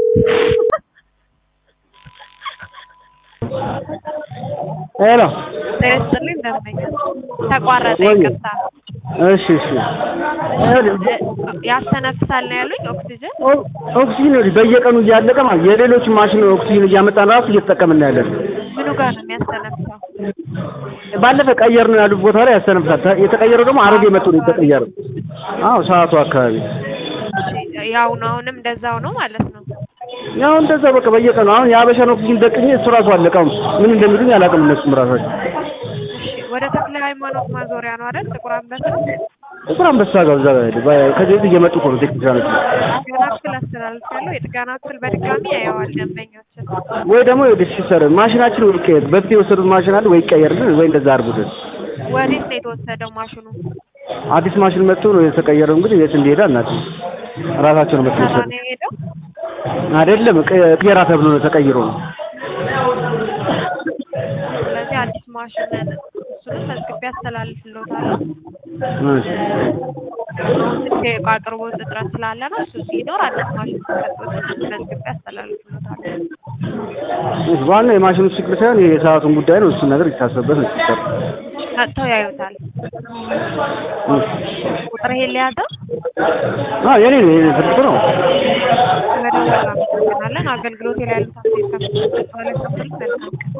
ሄሎ ጤና ይስጥልኝ እንደምን ነህ? ተቋረጠ ወይ ይቅርታ። እሺ እሺ ያስተነፍሳል ነው ያሉኝ ኦክሲጅን ኦ- ኦክሲጅን ይኸውልሽ በየቀኑ እያለቀ ማለት የሌሎች ማሽን ኦክሲጅን እያመጣን ራሱ እየተጠቀምን ያለን ምኑ ጋር ነው የሚያስተነፍሰው? ባለፈ ቀየር ነው ያሉት ቦታ ላይ ያስተነፍሳል ተ- የተቀየረው ደግሞ አረግ የመጡ ነው የተቀየረው አዎ ሰዓቱ አካባቢ እሺ፣ ያው ነው አሁንም እንደዛው ነው ማለት ነው። ያው እንደዛ በቃ በየቀኑ አሁን የአበሻን ኦክሲጅን ደቅኜ እሱ ራሱ አለቀ አሁን ምን እንደሚሉኝ አላውቅም እነሱም ራሳቸው እሺ፣ ወደ ተክለ ሃይማኖት ማዞሪያ ነው አይደል? ጥቁር አንበሳ ጥቁር አንበሳ ጋር እዛ ጋር ሄደ በ- ከዚህ በፊት እየመጡ እኮ ነው ቴክኒሻኖች ጥገና ክፍል አስተላልፍ ያለው የጥገና ክፍል በድጋሚ ያየዋል ደንበኞችን። ወይ ደግሞ ይኸውልሽ ሲሰር ማሽናችን ወይ ይቀየር በፊት የወሰዱት ማሽን አለ ወይ ይቀየርልን ወይ እንደዛ አድርጉልን ወዴት ነው የተወሰደው ማሽኑ? አዲስ ማሽን መጥቶ ነው የተቀየረው እንግዲህ የት እንደሄደ አናውቅም ራሳቸው ነው መጥቶ ሰራ የወሰዱት ነው የሄደው? አይደለም ቀ- ቅየራ ተብሎ ነው ተቀይሮ ነው ስለዚህ አዲስ ማሽን እሱንም መዝግቤ አስተላልፍልዎታለሁ። እሺ ትንሽ የዕቃ አቅርቦት እጥረት ስላለ ነው። እሱ ሲኖር አዲስ ማሽን ሲሰጡት መዝግቤ አስተላልፍልዎታለሁ። እሺ ዋናው የማሽኑ ችግር ሳይሆን የሰዓቱን ጉዳይ ነው እሱን ነገር ይታሰብበት ነው ሲሰራ መጥተው ያዩታል። ቁጥር ይሄን ሊያዘው አዎ የኔ ነው የኔ ስልክ ነው መደወል እናመሰግናለን። አገልግሎት ላይ ያሉት አስተያየት ከመስጠት በኋላ መልካም ቀን